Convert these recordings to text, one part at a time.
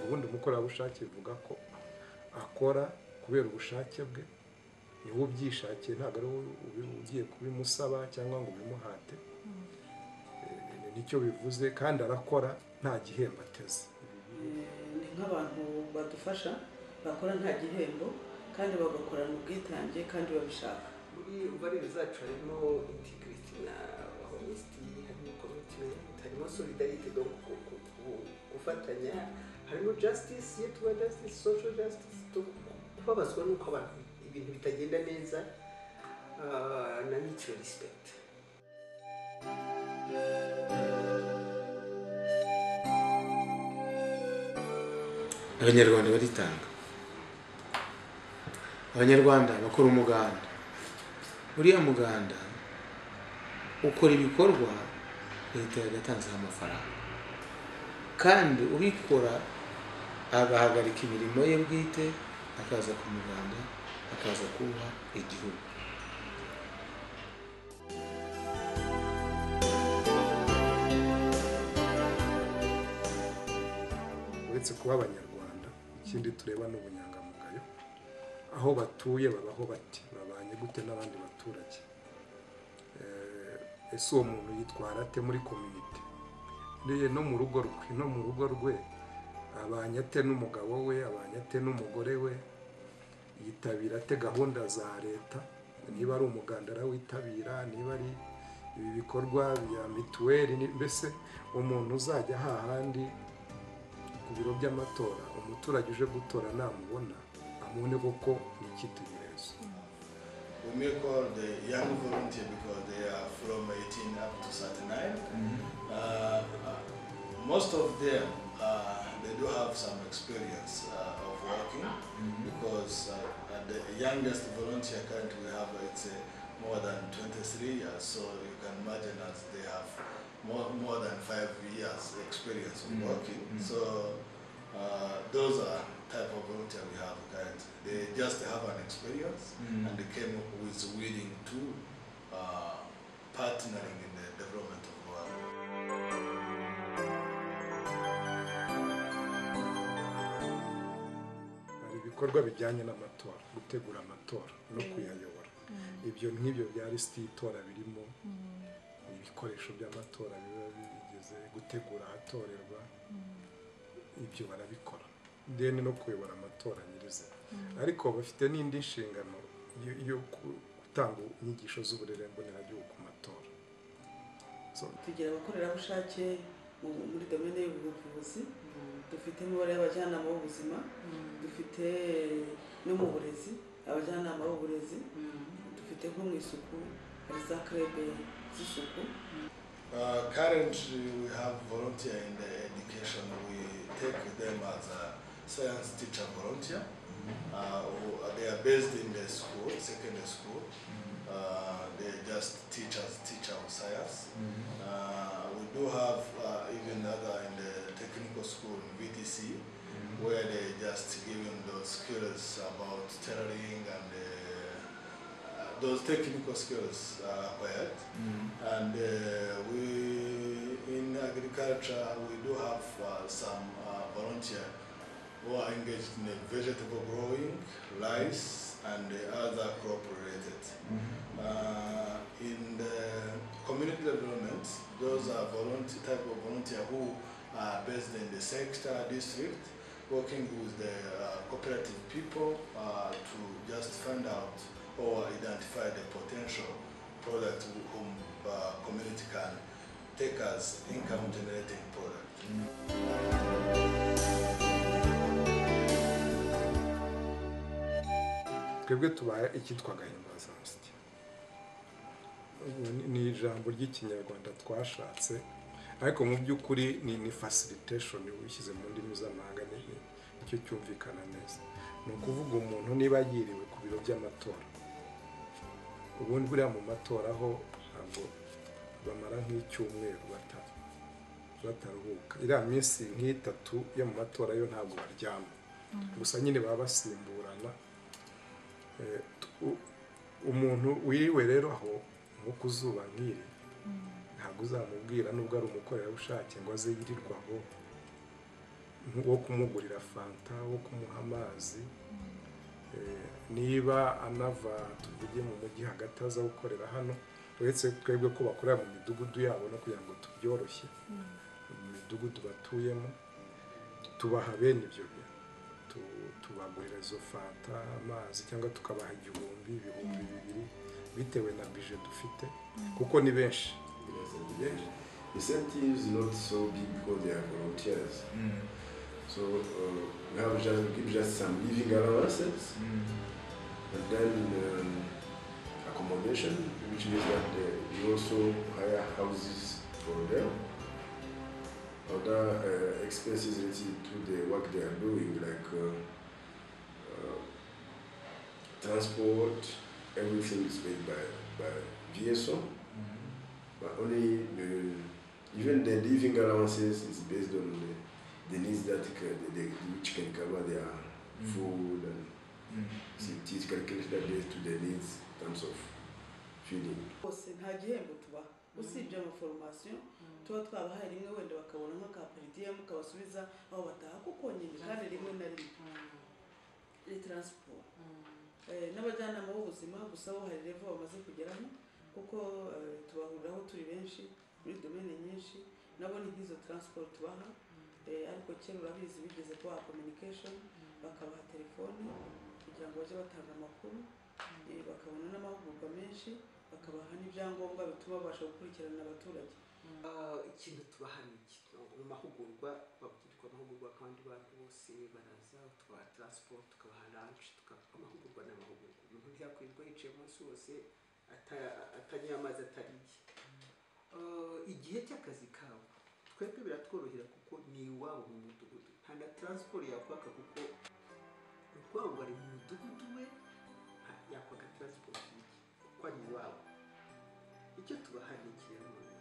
ubundi umukorerabushake bivuga ko akora kubera ubushake bwe ni we ubyishakiye ntabwo ari wowe ugiye kubimusaba cyangwa ngo ubimuhate Eh, nicyo bivuze kandi arakora nta gihembo ateze ni nk'abantu badufasha bakora nta gihembo kandi bagakorana ubwitange kandi babishaka muri barebe zacu harimo integrity na honesty harimo commitment harimo solidarity donc ku- ku- ku- gufatanya harimo justice iyo tuba justice social justice tu- kubabazwa n'uko abantu ibintu bitagenda neza ah, na mutual respect abanyarwanda baritanga abanyarwanda bakora umuganda uriya muganda ukora ibikorwa leta yagatanzeho amafaranga kandi ubikora agahagarika imirimo ye bwite akaza ku muganda akaza kubaha igihugu uretse kuba abanyarwanda ikindi tureba ni ubunyangamugayo aho batuye babaho bati babanye gute n'abandi baturage Eh, ese uwo muntu yitwara ate muri komite niyo no mu rugo rwe no mu rugo rwe abanye ate n'umugabo we abanye ate n'umugore we yitabira ate gahunda za leta niba ari umuganda arawitabira niba ari ibi bikorwa bya mituweli ni- mbese umuntu uzajya hahandi ku biro by'amatora umuturage uje gutora namubona amubone koko ni icyitegererezo We may call the young volunteer because they are from 18 up to 39. Uh, uh, most of them, uh, they do have some experience uh, of working because uh, at the youngest volunteer current we have it's uh, more than 23 years. So you can imagine that they have more, more than five years experience of working. So uh, those are type of volunteer we have currently. They just have an experience and they came up with willing to uh, partnering in the development of Rwanda. hari ibikorwa bijyanye n'amatora gutegura amatora no kuyayobora ibyo nk'ibyo bya lisiti y'itora birimo ibikoresho by'amatora biba bigeze gutegura ahatorerwa ibyo barabikora deni no kuyobora amatora nyirizina ariko bafite n'indi nshingano yo- yo ku- gutanga inyigisho z'uburere mboneragihugu ku matora So, tugira abakorerabushake mu- muri domene y'ubuvuzi dufite imibare y'abajyanama b'ubuzima dufite no mu burezi abajyanama b'uburezi dufite nko mu isuku hari za karebe z'isuku Uh, currently, we have volunteer in the education. We take them as a science teacher volunteer. Uh, who- uh, they are based in the school, secondary school. Uh, they're just teachers, teacher of science. Uh, we do have uh, even other in the technical school in VTC, where they just given those skills about tailoring and uh, uh, those technical skills are acquired. And uh, we, in agriculture, we do have uh, some uh, volunteer who are engaged in the vegetable growing, rice, and the other crop related. Uh, in the community development, those are volunteer type of volunteer who are based in the sector district, working with the uh, cooperative people uh, to just find out or identify the potential product whom uh, community can take as income generating product. twebwe tubaye icyitwa gahimbazamusyi Ubu ni- ni ijambo ry'ikinyarwanda twashatse ariko mu by'ukuri ni ni facilitation wishyize mu ndimi z'amahanga ni ni- nicyo cyumvikana neza ni ukuvuga umuntu niba yiriwe ku biro by'amatora ubundi buriya mu matora aho ntabwo bamara nk'icyumweru bata- bataruhuka iriya minsi nk'itatu yo mu matora yo ntabwo baryama gusa nyine baba basimburana Eh, tu- umuntu wiriwe rero aho nko ku zuba nk'iri ntabwo uzamubwira nubwo ari umukorerabushake ngo aze yirirwe aho wo kumugurira fanta wo kumuha amazi Eh, niba anava tuvuge mu mujyi hagati aza gukorera hano uretse twebwe ko bakorera mu midugudu yabo no kugira ngo tubyoroshye mu midugudu batuyemo tubaha bene ibyo bintu Tu- tubagurira izo fanta amazi cyangwa tukabaha igihumbi ibihumbi bibiri bitewe na bije dufite kuko ni benshi Yes, and yes, incentive is not so big because they are volunteers. So uh, we have just we give just some living allowances and then um, accommodation, which means that uh, we also hire houses for them. Other uh, expenses related to the work they are doing, like uh, uh, transport, everything is paid by by VSO. But only the, even the living allowances is based on the, the needs that can, the, the, which can cover their food and so it is calculated based to the needs in terms of feeding. bose nta gihembo tubaha usibye amaforomasiyo tuba twabahaye rimwe wenda bakabona nk'aka peridiyemu kabasubiza aho bataha kuko nyine kandi rimwe na rimwe ni taransiporo Eh, n'abajyanama b'ubuzima gusa bo hari revo bamaze kugeraho kuko eh, tubahuriraho turi benshi muri domene nyinshi nabo ni nk'izo taransiporo tubaha Eh, ariko kera urabizi bigeze kubaha kominikashoni bakabaha telefoni kugira ngo bajye batanga amakuru Eh, bakabona n'amahugurwa menshi bakabaha n'ibyangombwa bituma babasha gukurikirana abaturage Ah, ikintu tubahana iki mu mahugurwa babwirwa amahugurwa kandi abantu bose baraza tubaha transport tukabaha lunch tukabaha amahugurwa n'amahugurwa umuntu byakwirirwa yicaye umunsi wose ata- atanyoye amazi atariye Ah, igihe cy'akazi kabo twebwe biratworohera kuko ni iwabo mu mudugudu nta na transport yakwaka kuko urwango ari mu mudugudu we nta- yakwaka transport y'iki kuko ari iwabo icyo tubahana iki rero noneho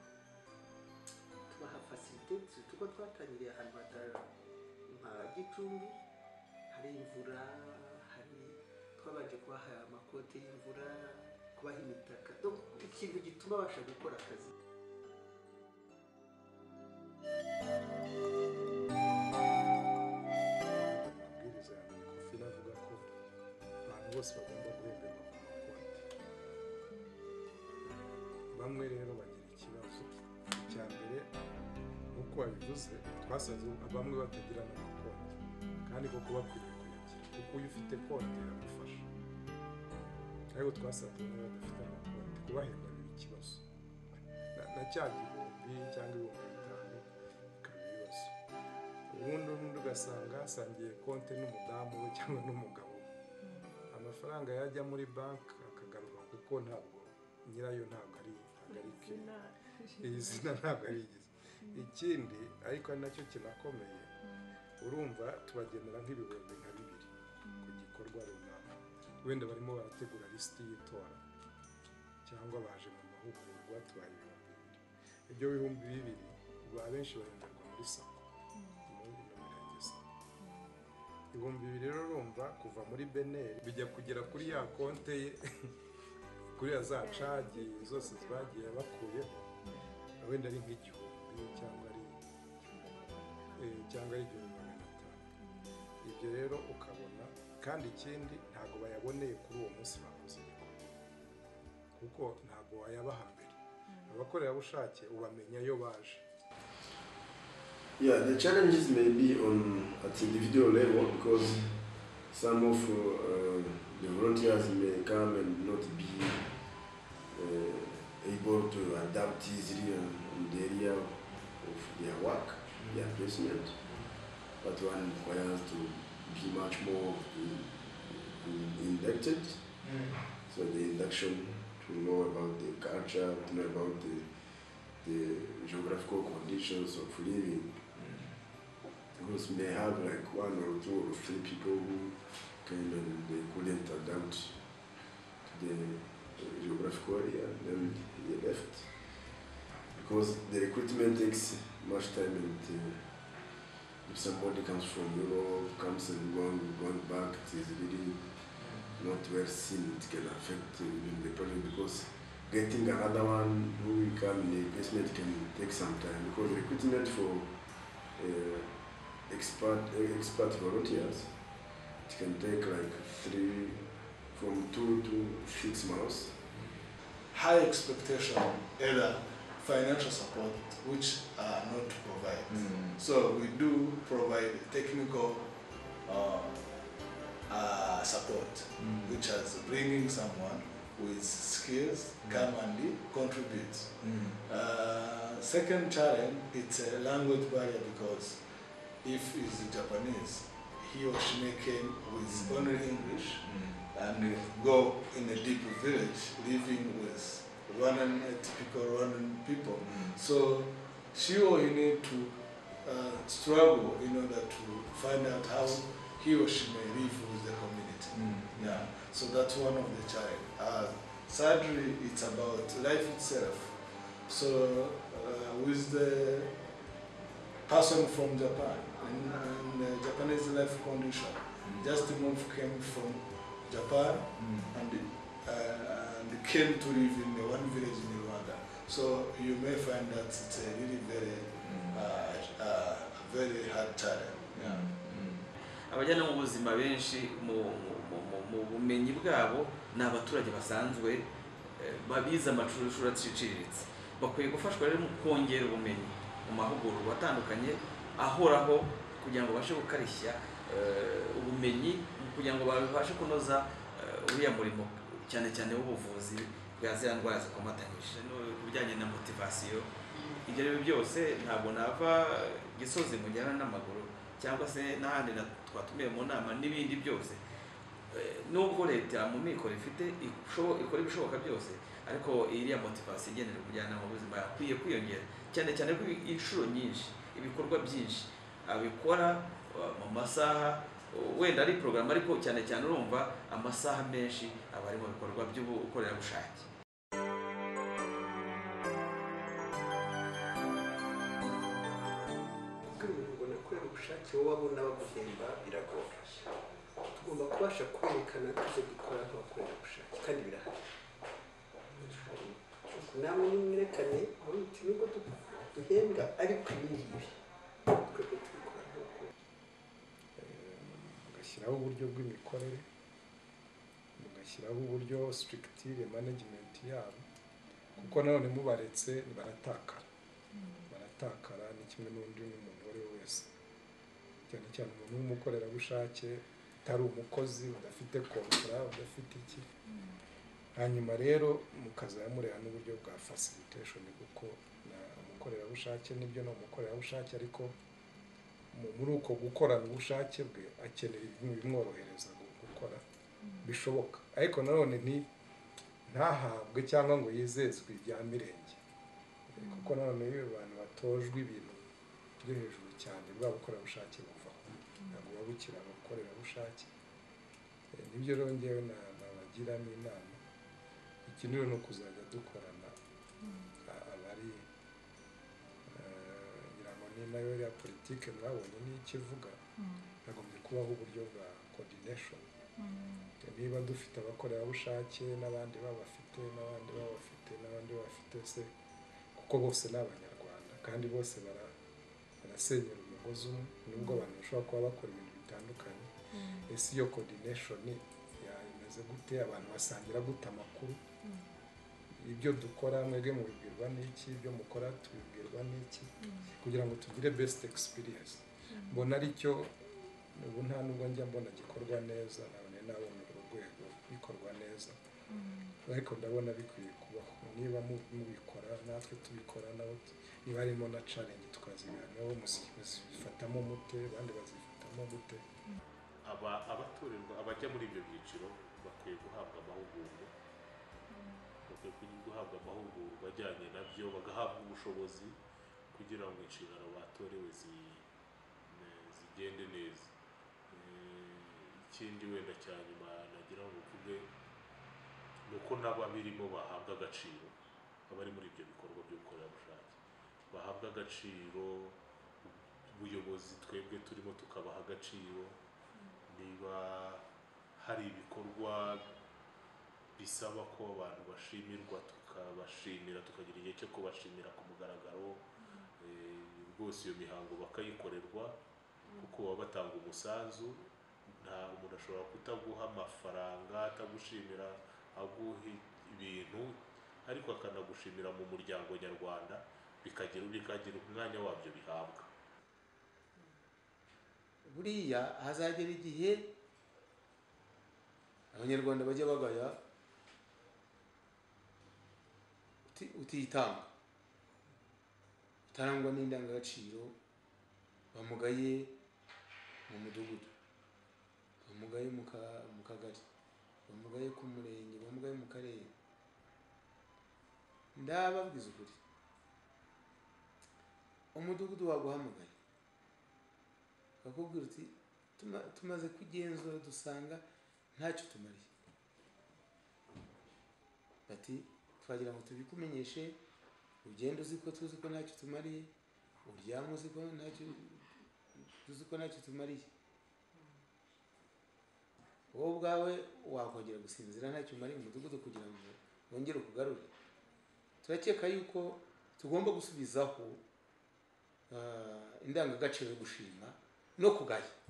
tubaha fasilite kuko twatangiriye ahantu hatari nka gicumbi hari imvura hari twabanje kubaha amakote y'imvura kubaha imitaka Donc, ikintu gituma babasha gukora akazi amabwiriza ya mikofi avuga ko abantu bose bagomba guhemberwa ku makote bamwe rero bagira ikibazo icya mbere nk'uko wabivuze twasanze bamwe batagira amakote kandi koko bakwiriye kuyagira kuko iyo ufite kote iragufasha ariko twasanze bamwe badafite amakote kubahemba biba ikibazo Na- na cya gihumbi cyangwa ibihumbi bitanu bikaba ibibazo ubundi ubundi ugasanga asangiye konti n'umudamu we cyangwa n'umugabo we amafaranga yajya muri banki akagaruka kuko ntabwo nyirayo ntabwo ari ntabwo ari ke iri zina ntabwo ari igize ikindi ariko ari nacyo kinakomeye urumva tubagenera nk'ibihumbi nka bibiri ku gikorwa runaka wenda barimo barategura lisiti y'itora cyangwa baje mu mahugurwa tubaha ibihumbi bibiri ibyo bihumbi bibiri rwa benshi bahemberwa muri sako ubundi n'umurengezi ibihumbi bibiri rero urumva kuva muri beneri bijya kugera kuri ya konte ye kuri ya za cagi zose bagiye bakuyeho wenda ari nk'igihumbi cyangwa ari eh, cyangwa ari igihumbi magana atanu ibyo rero ukabona kandi ikindi ntabwo bayaboneye kuri uwo munsi bakoze igikorwa kuko ntabwo wayabaha mbere abakorerabushake ubamenya iyo baje Yeah, the challenges may be on at individual level because some of uh, the volunteers may come and not be uh, able to adapt easily on, on the area of their work, their placement. But one requires to be much more in, in, inducted. So the induction to know about the culture, to know about the the geographical conditions of living. Because we may have like one or two or three people who came and they couldn't adapt to the uh, geographical area, then they left. Because the recruitment takes much time and uh, if somebody comes from Europe, comes and going, going back, it is really not well seen. It can affect uh, even the project because getting another one who will come in the basement can take some time because recruitment for uh, expert uh, expert volunteers. It can take like three, from two to six months. high expectation, either financial support, which are not provided. So we do provide technical uh, uh, support, which is bringing someone with skills come and contribute. Uh, second challenge, it's a language barrier because if he's Japanese, he or she may came with only English and go in a deep village living with Rwandan, uh, typical Rwandan people. So she or he need to uh, struggle in order to find out how he or she may live with the community. Yeah, so that's one of the challenge. Uh, sadly, it's about life itself. So uh, with the person from Japan in, in the Japanese life condition, just move came from Japan and, uh, and came to live in the one village in Rwanda. So you may find that it's a really very, uh, uh, very hard challenge. Yeah. abajyanama b'ubuzima benshi mu mu- mu- mu- mu bumenyi bwabo ni abaturage basanzwe eh, babize amashuri aciciriritse bakwiye gufashwa rero mu kongera ubumenyi mu mahugurwa atandukanye ahoraho kugira ngo babashe gukarishya eh, ubumenyi mu kugira ngo babashe kunoza eh, uriya murimo cyane cyane w'ubuvuzi bwa ziriya ndwara zikomatanyije no ku bijyanye na motivasiyo ibyo ari byo byose ntabwo nava gisozi mujyana n'amaguru cyangwa se n'ahandi na- twatumiye mu nama n'ibindi byose Eh, nubwo leta mu mikoro ifite isho- ikora ibishoboka byose ariko iriya motivasiyo igenewe umujyanama w'ubuzima yakwiye kwiyongera cyane cyane ko inshuro nyinshi ibikorwa byinshi abikora eh, mu masaha eh, wenda ari porogaramu ariko cyane cyane urumva amasaha menshi aba ari mu bikorwa by'ubukorerabushake kubwira ngo nakorera ubushake wowe abona baguhemba biragora tugomba kubasha kwerekana ibyo dukora nk'abakorera ubushake kandi birahari namwe nimwerekane muri uti nubwo du- duhembwa ariko ibi ngibi twebwe tubikora nk'abakorera mugashyiraho uburyo bw'imikorere mugashyiraho uburyo sitirigitire manajimenti yabo kuko nanone mubaretse baratakara baratakara ni kimwe n'undi n'umuntu uwo ari we wese cyane cyane umuntu w'umukorerabushake utari umukozi udafite kontara udafite iki hanyuma rero mukazajya mureba n'uburyo bwa fasiliteshoni kuko na umukorerabushake nibyo ni umukorerabushake ariko mu- muri uko gukorana ubushake bwe akenera ibintu bimworohereza gu- gukora bishoboka ariko nanone nti ntahabwe cyangwa ngo yizezwe ibya mirenge kuko nanone iyo abantu batojwe ibintu byo hejuru cyane bwa bukorerabushake buvaho ntabwo buba bukiri abakorerabushake Eh, nibyo rero ngewe na- nabagiramo inama iki rero ni ukuzajya dukorana a- abari Eh, ngira ngo ni nayo ya politike mwabonye niyo ikivuga hagombye kubaho uburyo bwa coordination niba dufite abakorerabushake n'abandi babafite n'abandi babafite n'abandi babafite se kuko bose ni abanyarwanda kandi bose bara- barasenyera umugozi umwe nubwo abantu bashobora kuba bakora ibintu bitandukanye ese iyo coordination yameze gute abantu basangira gute amakuru ibyo dukora mwebwe mubibwirwa n'iki ibyo mukora tubibwirwa n'iki kugira ngo tugire best experience mbona aricyo ubu nta nubwo njya mbona gikorwa neza nabone nabona uru rwego bikorwa neza ariko ndabona bikwiye kubaho niba mu- mubikora natwe tubikora nabo tu- niba harimo na challenge tukaziganiraho muzi- muzifatamo mute abandi bazifatamo gute aba abatorerwa abajya muri ibyo byiciro bakwiye guhabwa amahugurwa bakwiye kugi- guhabwa amahugurwa ajyanye nabyo bagahabwa ubushobozi kugira ngo inshingano batorewe zi- ne- zigende neza Eh, ikindi wenda cya nyuma nagira ngo mvuge ni uko n'ababirimo bahabwa agaciro abari muri ibyo bikorwa by'ubukorerabushake bahabwa agaciro ubuyobozi twebwe turimo tukabaha agaciro niba hari ibikorwa bisaba ko abantu bashimirwa tukabashimira tukagira igihe cyo kubashimira ku mugaragaro Eh, rwose iyo mihango bakayikorerwa kuko baba batanga umusanzu nta umuntu ashobora kutaguha amafaranga atagushimira aguha ibintu ariko akanagushimira mu muryango nyarwanda bikagira bikagira umwanya wabyo bihabwa buriya hazagera igihe abanyarwanda bajya bagaya uti- utitanga utarangwa n'indangagaciro bamugaye mu mudugudu bamugaye mu ka- mu kagari bamugaye ku murenge bamugaye mu karere ndababwiza ukuri umudugudu waguhamagaye bakubwira uti "Tuma- tumaze kugenzura dusanga ntacyo tumariye bati twagira ngo tubikumenyeshe ugenda uzi ko tuzi ko ntacyo tumariye uryame uzi ko ntacyo tuzi ko ntacyo tumariye wowe ubwawe wakongera gusinzira ntacyo umariye umudugudu kugira ngo wongere ukugarure turakeka yuko tugomba gusubizaho ah, indangagaciro yo gushima no kugaya